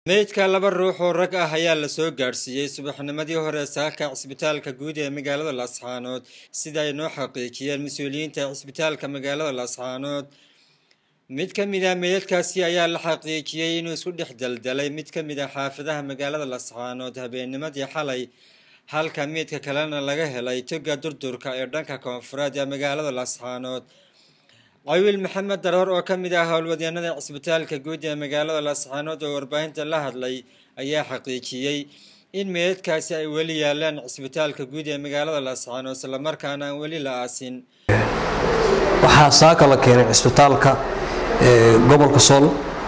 meydka laba ruux oo rag ah ayaa lasoo gaadhsiiyey subaxnimadii hore saaka cisbitaalka guud ee magaalada laascaanood sida ay noo xaqiijiyeen mas-uuliyiinta cisbitaalka magaalada laascaanood mid ka mid ah meydadkaasi ayaa la xaqiijiyey inuu isku dhex daldalay mid ka mid ah xaafadaha magaalada laascaanood habeennimadii xalay halka meydka kalena laga helay toga durdurka ee dhanka koonfureed ee magaalada laascaanood cawiil maxamed daroor oo ka mid ah howlwadeenada cisbitaalka guud ee magaalada laascaanood oo warbaahinta la hadlay ayaa xaqiijiyey in meydadkaasi ay weli yaalaan cisbitaalka guud ee magaalada laascaanood islamarkaana aan weli la aasin waxaa saaka la keenay cisbitaalka gobolka sool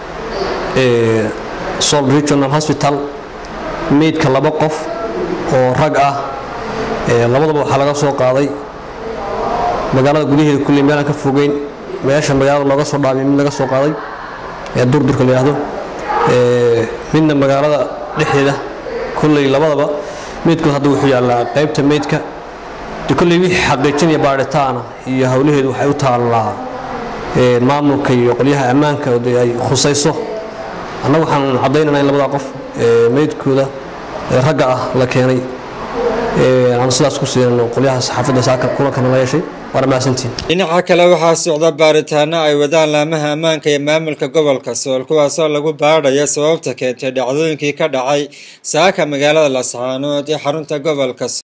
sool regional hospital meydka laba qof oo rag ah labadaba waxaa laga soo qaaday magaalada gudaheeda kulley meel aan ka fogeyn meesha magaalada looga soo dhaamay mid laga soo qaaday ee durdurka la yidhaahdo midna magaalada dhexdeeda kulley labadaba meydkood hadda wuxuu yaallaa qaybta meydka kulley wixii xaqiijinaya baadhitaana iyo howlaheedu waxay u taallaa maamulka iyo qolyaha ammaanka oo ay khusayso annagu waxaan caddaynanaa in labadaa qof meydkooda ragga ah la keenay aanu sidaas ku siinano qolyaha saxaafadda saaka kulankana la yeeshay waana mahadsantiin dhinaca kale waxaa socda baaritaano ay wadaan laamaha ammaanka iyo maamulka gobolka sool kuwaasoo lagu baadhaya sababta keentay dhacdooyinkii ka dhacay saaka magaalada laascaanood ee xarunta gobolka